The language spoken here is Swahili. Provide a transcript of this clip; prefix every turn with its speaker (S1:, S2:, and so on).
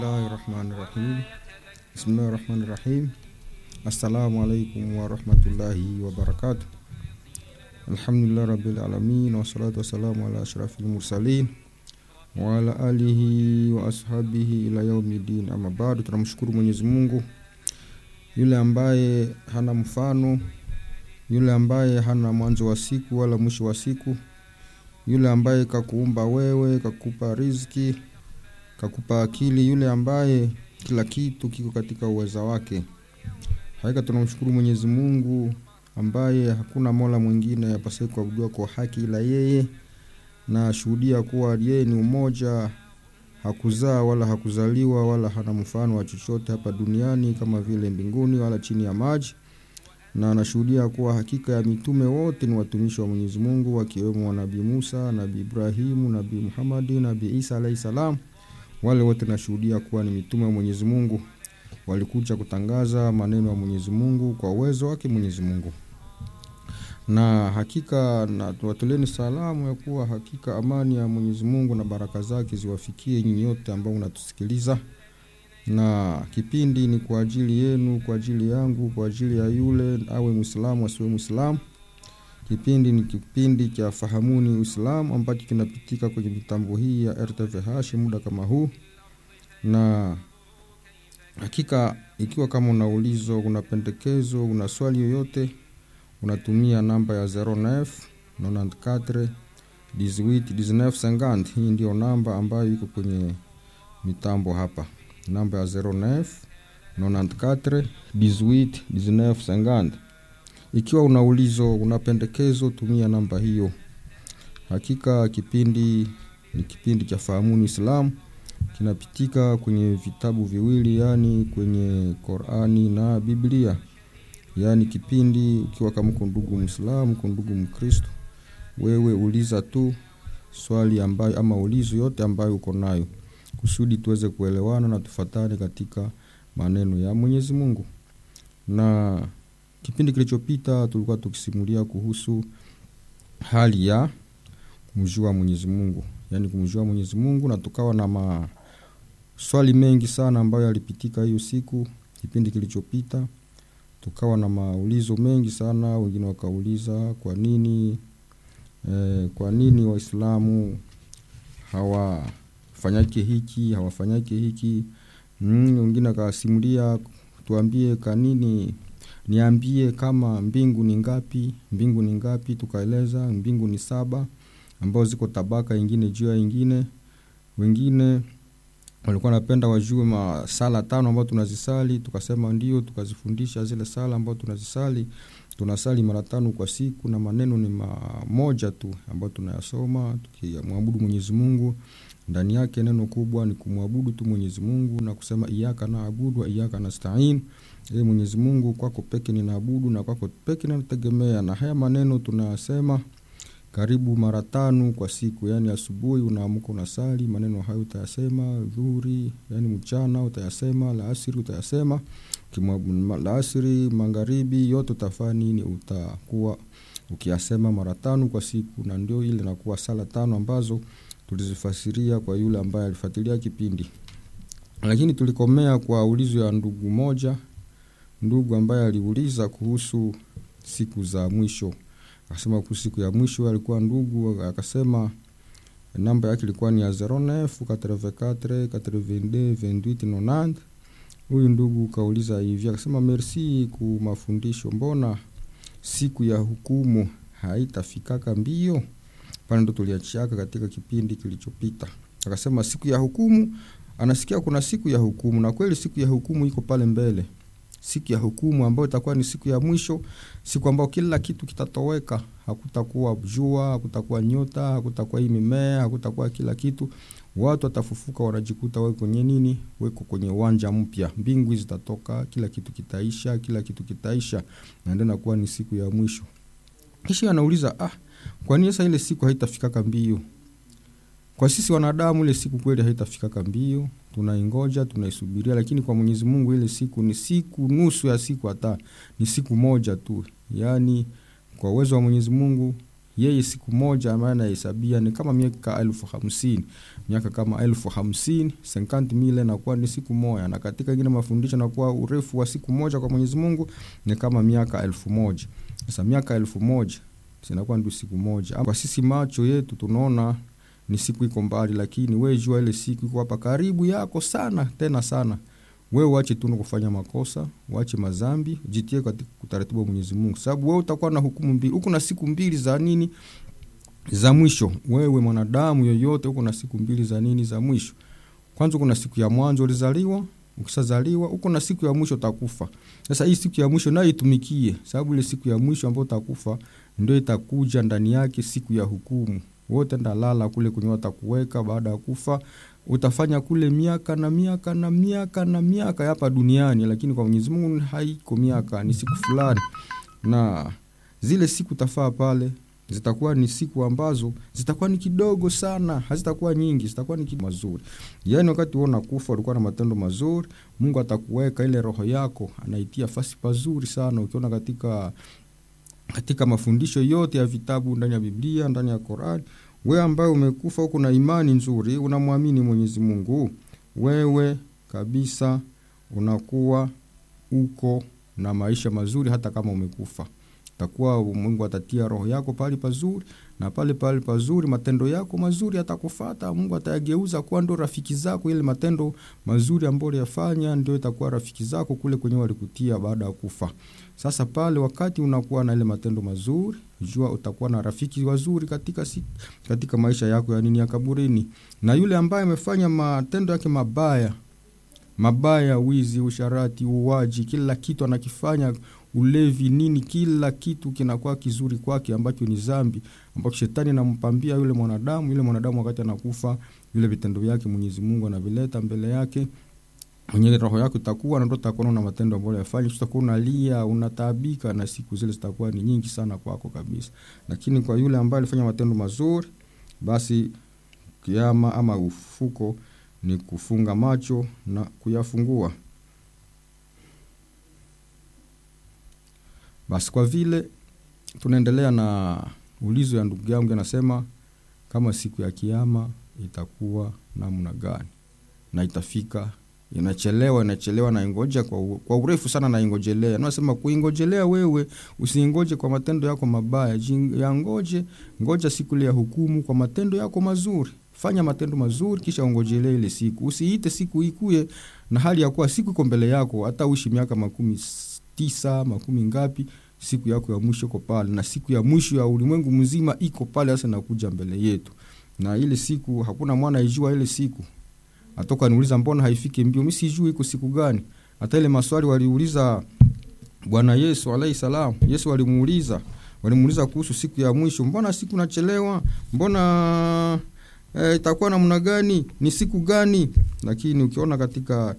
S1: Bismillahi rahmani rahim. Bismillahi rahmani rahim. Assalamu alaikum warahmatullahi wabarakatuh. Alhamdulillah rabbil alamin wassalatu wassalamu ala ashrafil mursalin wa ala alihi wa ashabihi ila yaumidin. Ama bado, tunamshukuru Mwenyezi Mungu yule ambaye hana mfano, yule ambaye hana mwanzo wa siku wala mwisho wa siku, yule ambaye kakuumba wewe, kakupa riziki, kakupa akili, yule ambaye kila kitu kiko katika uweza wake. Hakika tunamshukuru Mwenyezi Mungu ambaye hakuna mola mwingine apasaye kuabudiwa kwa haki ila yeye, na shuhudia kuwa yeye ni umoja, hakuzaa wala hakuzaliwa wala hana mfano wa chochote hapa duniani kama vile mbinguni wala chini ya maji, na anashuhudia kuwa hakika ya mitume wote ni watumishi wa Mwenyezi Mungu, wakiwemo Nabii Musa, Nabii Ibrahimu, Nabii Muhammadi, Nabii Isa alayhi salam. Wale wote nashuhudia kuwa ni mitume wa Mwenyezi Mungu, walikuja kutangaza maneno ya Mwenyezi Mungu kwa uwezo wake Mwenyezi Mungu na hakika na tuwatoleni salamu ya kuwa hakika amani ya Mwenyezi Mungu na baraka zake ziwafikie nyinyi yote ambao unatusikiliza, na kipindi ni kwa ajili yenu, kwa ajili yangu, kwa ajili ya yule awe Muislamu asiwe Muislamu. Kipindi ni kipindi cha Fahamuni Uislamu ambacho kinapitika kwenye mitambo hii ya RTVH muda kama huu, na hakika ikiwa kama una ulizo, una pendekezo, una swali yoyote unatumia namba ya 09 94 18 19 50. Hii ndio namba ambayo iko kwenye mitambo hapa, namba ya 09 94 18 19 50. Ikiwa una ulizo, una pendekezo, tumia namba hiyo. Hakika kipindi ni kipindi cha Fahamuni Islam, kinapitika kwenye vitabu viwili, yani kwenye Qurani na Biblia yaani kipindi ukiwa kama uko ndugu Muislamu, uko ndugu Mkristo, wewe uliza tu swali ambayo ama ulizo yote ambayo uko nayo, kusudi tuweze kuelewana na tufatane katika maneno ya Mwenyezi Mungu. Na kipindi kilichopita tulikuwa tukisimulia kuhusu hali ya kumjua Mwenyezi Mungu, yaani kumjua Mwenyezi Mungu, na tukawa na maswali mengi sana ambayo yalipitika hiyo siku, kipindi kilichopita tukawa na maulizo mengi sana. Wengine wakauliza kwa nini eh, kwa nini Waislamu hawafanyake hiki hawafanyake hiki mm, wengine akasimulia tuambie kanini, niambie kama mbingu ni ngapi, mbingu ni ngapi? Tukaeleza mbingu ni saba, ambao ziko tabaka ingine juu ya ingine. Wengine walikuwa napenda wajue masala tano ambayo tunazisali, tukasema ndio, tukazifundisha zile sala ambazo tunazisali. Tunasali mara tano kwa siku na maneno ni mamoja tu ambayo tunayasoma tukimwabudu Mwenyezi Mungu. Ndani yake neno kubwa ni kumwabudu tu Mwenyezi Mungu na kusema iyyaka naabudu wa iyyaka nasta'in. Ee Mwenyezi Mungu, kwako peke ninaabudu na kwako peke ninategemea. Na haya maneno tunayasema karibu mara tano kwa siku, yani asubuhi unaamka unasali maneno hayo utayasema, dhuhuri yani mchana utayasema, laasiri utayasema, laasiri, magharibi, yote utafanya nini? Utakuwa ukiyasema mara tano kwa siku, na ndio ile inakuwa sala tano ambazo tulizifasiria kwa yule ambaye alifuatilia kipindi. Lakini tulikomea kwa ulizo ya ndugu moja, ndugu ambaye aliuliza kuhusu siku za mwisho akasema kuhusu siku ya mwisho alikuwa ndugu, akasema namba yake ilikuwa ni ya 09 84 82 28 90. Huyu ndugu kauliza hivi, akasema merci ku mafundisho, mbona siku ya hukumu haitafikaka mbio? Pale ndo tuliachiaka katika kipindi kilichopita. Akasema siku ya hukumu, anasikia kuna siku ya hukumu, na kweli siku ya hukumu iko pale mbele siku ya hukumu ambayo itakuwa ni siku ya mwisho, siku ambayo kila kitu kitatoweka. Hakutakuwa jua, hakutakuwa nyota, hakutakuwa hii mimea, hakutakuwa kila kitu. Watu watafufuka, wanajikuta wako kwenye nini? Weko kwenye uwanja mpya, mbingu zitatoka, kila kitu kitaisha, kila kitu kitaisha, na ndio inakuwa ni siku ya mwisho. Kisha anauliza ah, kwa nini sasa ile siku haitafikaka mbio? Kwa sisi wanadamu ile siku kweli haitafikaka mbio, tunaingoja tunaisubiria, lakini kwa Mwenyezi Mungu ile siku ni siku nusu ya siku, hata ni siku moja tu. Yaani kwa uwezo wa Mwenyezi Mungu yeye siku moja ambayo anahesabia ni kama miaka elfu hamsini miaka kama elfu hamsini senkanti mile nakuwa ni siku moja na katika ingine mafundisho nakuwa urefu wa siku moja kwa mwenyezi mungu ni kama miaka elfu moja sasa miaka elfu moja zinakuwa ndio siku moja kwa sisi macho yetu tunaona ni siku iko mbali lakini we jua ile siku iko hapa karibu yako sana tena sana wewe uache tu kufanya makosa uache mazambi jitie katika utaratibu wa mwenyezi mungu sababu wewe utakuwa na hukumu mbili huku na siku mbili za nini za mwisho wewe mwanadamu yoyote huko na siku mbili za nini za mwisho kwanza kuna siku ya mwanzo ulizaliwa ukishazaliwa huko na siku ya mwisho utakufa sasa hii siku ya mwisho nayo itumikie sababu ile siku ya mwisho ambayo utakufa ndio itakuja ndani yake siku ya hukumu wote ndalala kule kwenye watakuweka baada ya kufa utafanya kule miaka na miaka na miaka na miaka hapa duniani lakini kwa mwenyezi mungu haiko miaka ni siku fulani na zile siku tafaa pale zitakuwa ni siku ambazo zitakuwa ni kidogo sana hazitakuwa nyingi zitakuwa ni kidogo mazuri yaani wakati wewe unakufa ulikuwa na matendo mazuri mungu atakuweka ile roho yako anaitia fasi pazuri sana ukiona katika katika mafundisho yote ya vitabu ndani ya biblia ndani ya korani wewe ambaye umekufa huku na imani nzuri unamwamini mwenyezi mungu wewe kabisa unakuwa uko na maisha mazuri hata kama umekufa takuwa mungu atatia roho yako pale pazuri na pale pale pazuri matendo yako mazuri atakufata mungu atayageuza kuwa ndo rafiki zako ile matendo mazuri ambayo uliyafanya ndio itakuwa rafiki zako kule kwenye walikutia baada ya kufa sasa pale wakati unakuwa na ile matendo mazuri jua utakuwa na rafiki wazuri katika si, katika maisha yako ya nini ya kaburini na yule ambaye amefanya matendo yake mabaya mabaya wizi usharati uwaji kila kitu anakifanya ulevi nini kila kitu kinakuwa kizuri kwake ambacho ni zambi ambacho shetani anampambia yule mwanadamu yule mwanadamu wakati anakufa vile vitendo vyake mwenyezi mungu anavileta mbele yake mwenye roho yako itakuwa na ndo utakuwa na matendo ambayo yafanya utakuwa unalia unataabika na siku zile zitakuwa ni nyingi sana kwako kabisa lakini kwa yule ambaye alifanya matendo mazuri basi kiama ama ufuko ni kufunga macho na kuyafungua basi kwa vile tunaendelea na ulizo ya ndugu yangu anasema kama siku ya kiama itakuwa namna gani na itafika inachelewa inachelewa naingoja kwa, u, kwa urefu sana naingojelea nasema kuingojelea wewe usiingoje kwa matendo yako mabaya yangoje ngoja siku ile ya hukumu kwa matendo yako mazuri fanya matendo mazuri kisha ungojelee ile siku usiite siku ikuye na hali ya kuwa siku iko mbele yako hata uishi miaka makumi tisa makumi ngapi siku yako ya mwisho iko pale na siku ya mwisho ya ulimwengu mzima iko pale sasa nakuja mbele yetu na ile siku hakuna mwana ijua ile siku atoka niuliza mbona haifiki mbio mi sijui iko siku gani hata ile maswali waliuliza bwana yesu alaihi salam yesu walimuuliza walimuuliza kuhusu siku ya mwisho mbona siku nachelewa mbona e, itakuwa namna gani ni siku gani lakini ukiona katika